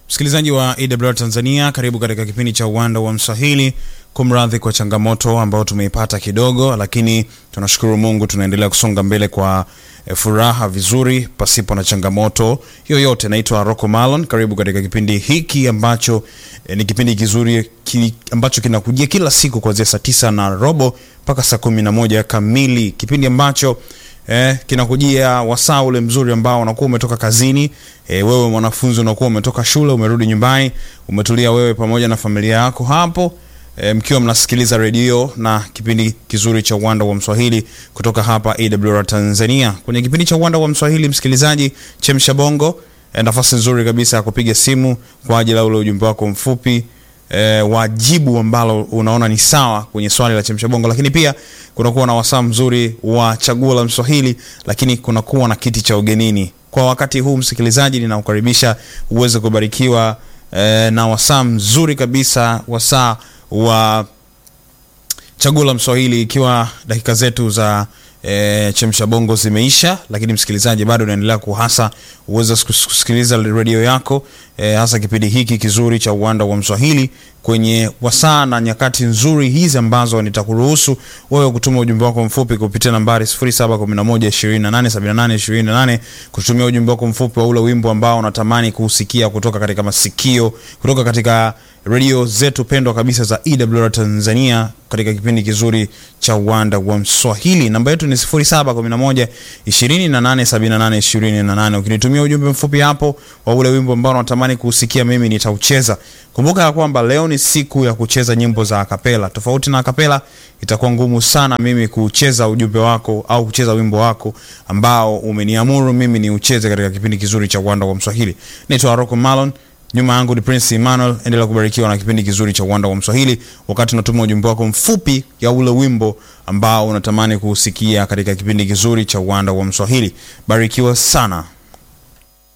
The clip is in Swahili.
Msikilizaji wa AWR Tanzania, karibu katika kipindi cha uwanda wa Mswahili. Kumradhi kwa changamoto ambayo tumeipata kidogo, lakini tunashukuru Mungu, tunaendelea kusonga mbele kwa e, furaha vizuri, pasipo na changamoto yoyote. Naitwa Rocco Malon, karibu katika kipindi hiki ambacho e, ni kipindi kizuri ki, ambacho kinakujia kila siku kuanzia saa tisa na robo mpaka saa kumi na moja kamili, kipindi ambacho eh, kinakujia wasaa ule mzuri ambao unakuwa umetoka kazini eh, wewe mwanafunzi unakuwa umetoka shule umerudi nyumbani umetulia wewe pamoja na familia yako hapo eh, mkiwa mnasikiliza redio na kipindi kizuri cha uwanda wa mswahili kutoka hapa awr tanzania kwenye kipindi cha uwanda wa mswahili msikilizaji chemsha bongo eh, nafasi nzuri kabisa ya kupiga simu kwa ajili ya ule ujumbe wako mfupi e, wajibu ambalo unaona ni sawa kwenye swali la chemsha bongo, lakini pia kunakuwa na wasaa mzuri wa chaguo la Mswahili, lakini kunakuwa na kiti cha ugenini. Kwa wakati huu, msikilizaji, ninakukaribisha uweze kubarikiwa e, na wasaa mzuri kabisa, wasaa wa chaguo la Mswahili, ikiwa dakika zetu za e, chemsha bongo zimeisha, lakini msikilizaji bado unaendelea kuhasa uweze kusikiliza redio yako e, hasa kipindi hiki kizuri cha uwanda wa Mswahili kwenye wasaa na nyakati nzuri hizi ambazo nitakuruhusu wewe kutuma ujumbe wako mfupi kupitia nambari 0711287828 kutumia ujumbe wako mfupi wa ule wimbo ambao unatamani kuusikia kutoka katika masikio kutoka katika redio zetu pendwa kabisa za EWR Tanzania katika kipindi kizuri cha uwanda wa Mswahili. Namba yetu ni 0711 2878 28. Ukinitumia ujumbe mfupi hapo wa ule wimbo ambao unatamani kuusikia, mimi nitaucheza. Kumbuka ya kwamba leo ni siku ya kucheza nyimbo za akapela. Tofauti na akapela, itakuwa ngumu sana mimi kucheza ujumbe wako au kucheza wimbo wako ambao umeniamuru mimi ni ucheze katika kipindi kizuri cha uwanda wa Mswahili. Naitwa Rocco Malon. Nyuma yangu ni Prince Emmanuel. Endelea kubarikiwa na kipindi kizuri cha uwanda wa Mswahili, wakati unatuma ujumbe wako mfupi ya ule wimbo ambao unatamani kuusikia katika kipindi kizuri cha uwanda wa Mswahili. Barikiwa sana.